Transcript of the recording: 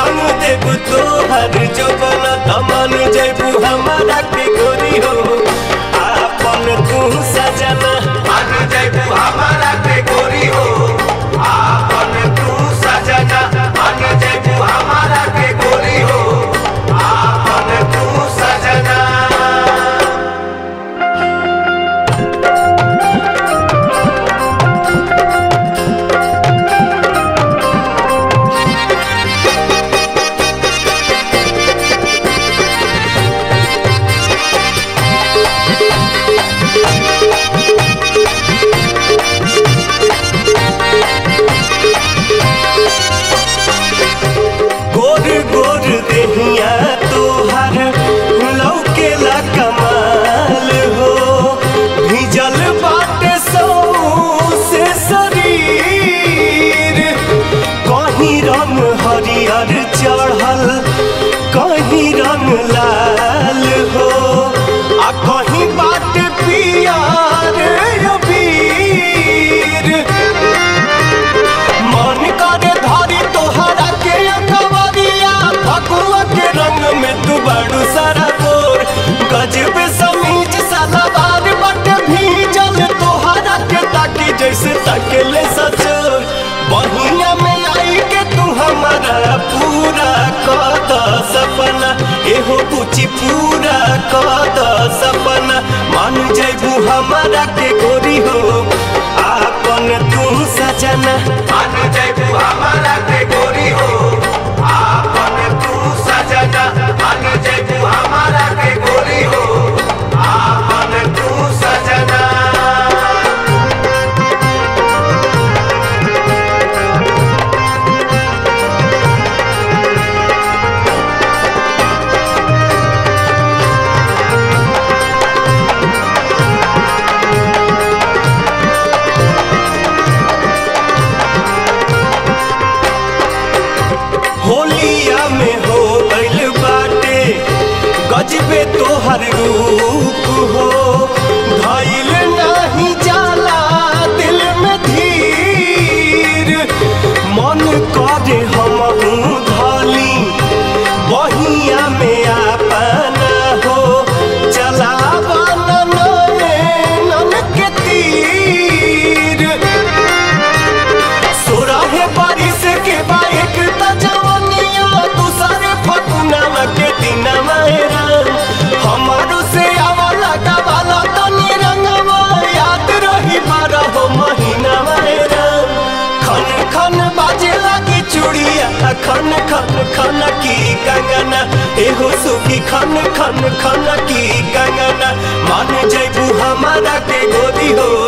रंग देव तोहर जोबन तमन जैबू हमारा के गोरी हो आपन तू सजना मान जैबू हमारा के गोरी हो आपन तू सजना मान जैबू हमारा के गोरी हो आपन तू सजना गोर गोर देहिया तोहर लौकेला कमाल हो भिजल बाटे सौ से शरीर कहीं रंग हरियर चढ़ल कहीं रंग लाल हो आ कहीं बाटे पियर अबीर मन करे धारी तोहरा के अखबारिया फगुआ के रंग में तू बड़ू सारा गोर गजब समीज सलवार बट भीजल तोहरा के ताकी जैसे तकले सचोर बहिया में आई के तू हमारा पूरा कद सपना एहो पूछी पूरा कद सपना मान जैबू हमारा के गोरी हो आपन तू सजना मान जैबू हमारा के गोरी हो आपन तू सजना मान जैबू हमारा के गोरी हो आपन तू सजना होलिया में हो गइल बाटे गजबे तोहर रूप हो धइल नाही जाला दिल में धीर मन करे हमहू धली बहिया में आपना हो चलावा नन के तीर सोराहे बारिश के बाइक त जवनिया दूसरे फकुना के दिन मेरा हमारो से आवला गवाला तनी रंगवा याद रही बारह महीना मेरा खन खन बाजे लगी चूड़िया खन खन खन की कंगना एहो सुखी खन खन खन की कंगना मान जैबू हमारा के गोरी हो